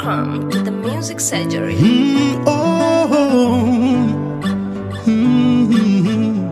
Welcome to the Music Surgery. Mm, oh, mm.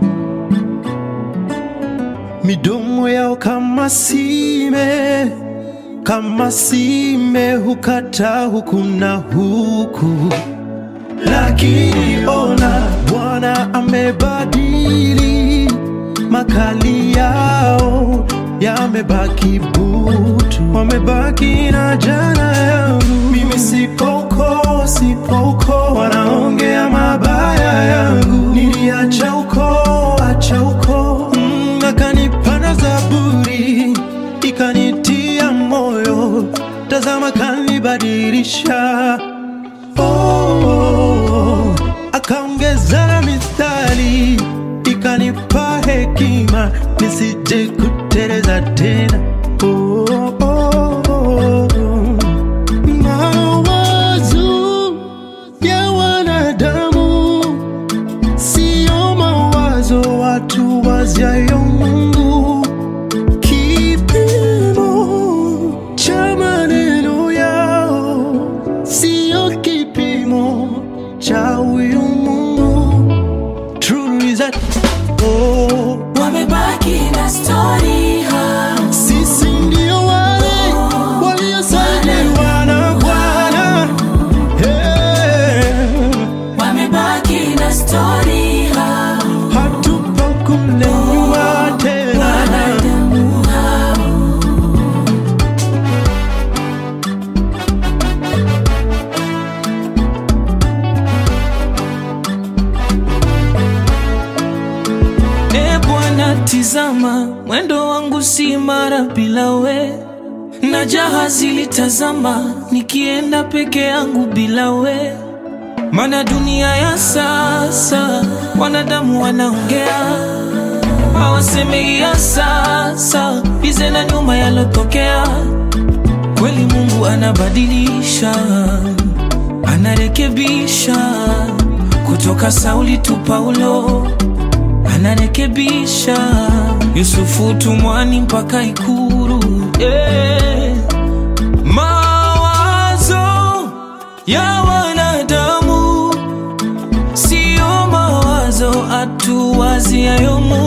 Midomo yao kama sime, kama sime hukata huku na huku, lakini ona Bwana amebadili makali yao yamebaki butu, wamebaki na jana yangu. Mimi sipoko, sipoko, wanaongea mabaya yangu. Niliacha uko, acha uko, mm, akanipanda Zaburi ikanitia moyo, tazama kanibadilisha oh, akaongeza na mistari ikanipa hekima nisije kuteleza tena oh, oh, oh. Mawazo ya wanadamu sio mawazo watu waziayo Mungu kipimo cha maneno yao sio kipimo cha huyu Mungu. True is that oh, wamebaki na stori ha sisi ndio wale waliosajiliwa na Bwana hey, wamebaki na stori ha hatupo kule nyuma tena. wanadamu hao E Bwana, tizama mwendo wangu si mara bila we, na jahazi litazama nikienda peke yangu bila we. Mana dunia ya sasa wanadamu wanaongea, hawasemei ya sasa bize na nyuma yalotokea. Kweli Mungu anabadilisha, anarekebisha kutoka Sauli tu Paulo anarekebisha Yusufu tumwani mpaka Ikuru yeah. Mawazo ya wanadamu sio mawazo atuwaziayo Mungu